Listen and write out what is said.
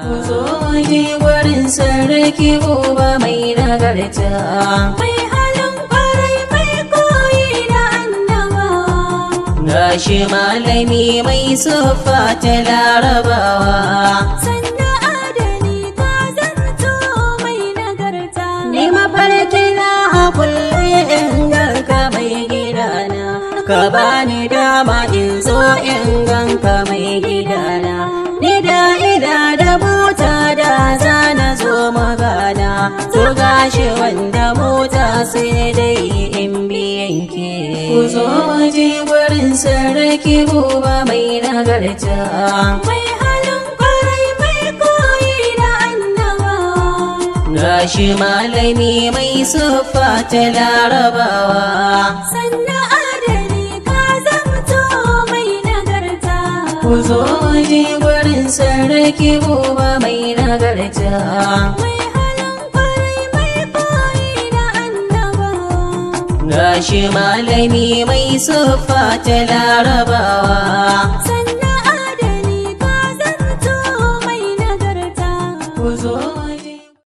ku zo je gurin sarki uba mai nagarta mai halin kwarai mai koyi da annaba gashi malami mai siffa ta larabawa sannan adali ka zanto mai nagarta ni mafarki na a kulle in ganka mai gidana ka bani dama in zo in ganka mai gidana ni da ida da mota da zana zo magana to gashi wanda mota sai dai in biyan ke ku zo je gurin sarki buba mai nagarta mai halin kwarai mai koyi da annaba gashi malami mai siffa ta larabawa sannan adali ka zanto mai nagarta ku zo je gurin sarki buba mai nagarta mai halin kwarai mai koyi da annaba gashi malami mai siffa ta larabawa sannan